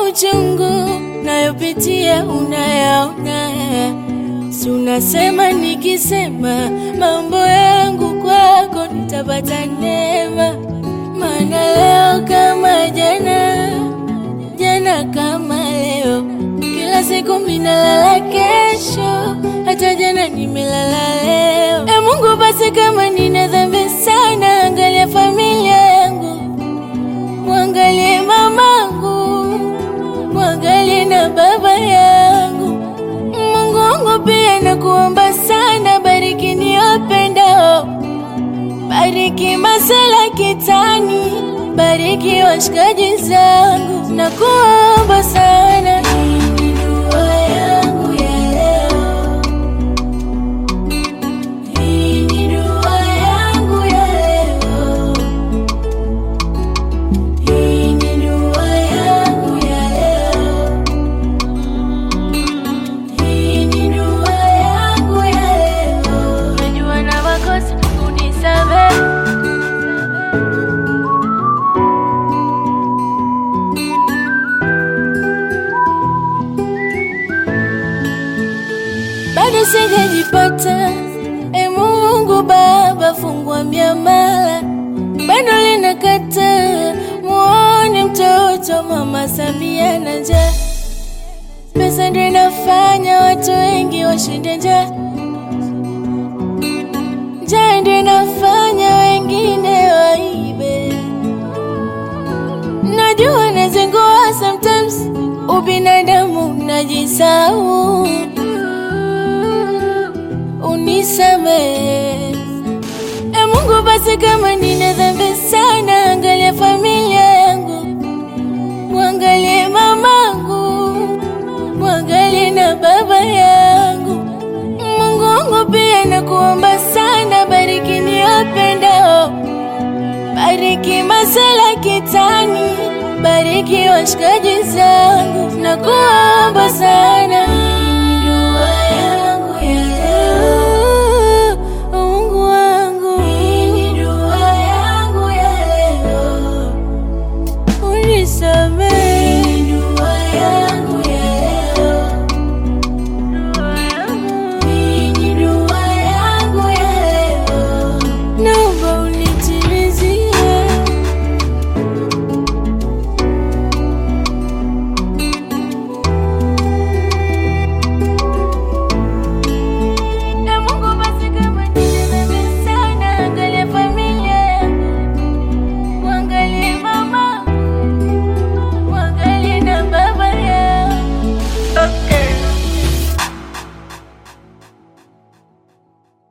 machungu nayopitia unayaona, si unasema nikisema mambo yangu kwako nitapata neema, maana leo kama jana, jana kama leo, kila siku minalala kesho, hata jana nimelala leo. E Mungu, basi kama nina dhambi sana, angalia familia yangu, mwangalie mamangu, mwangalie na baba yangu. Mungu wangu pia nakuomba sana, bariki niwapendao, bariki masela kitani, bariki washikaji zangu, nakuomba sana. Hii ni dua yangu ya leo. Hii ni dua yangu ya leo. Hii ni dua yangu ya leo. Hii ni dua yangu ya leo. Najua na makosa, unisamehe. bado sijajipata. E Mungu Baba, fungua miamala, bado linakata. Muone mtoto mama Samia na njaa, pesa ndio inafanya watu wengi washinde njaa, njaa ndio inafanya wengine waibe. Najua nazingua sometimes, ubinadamu najisahau unisamehe. E Mungu, basi kama nina dhambi sana, angalia familia yangu, mwangalie mamangu, mwangalie na baba yangu. Mungu wangu pia nakuomba sana, bariki niwapendao, bariki masela kitani, bariki washikaji zangu, nakuomba sana.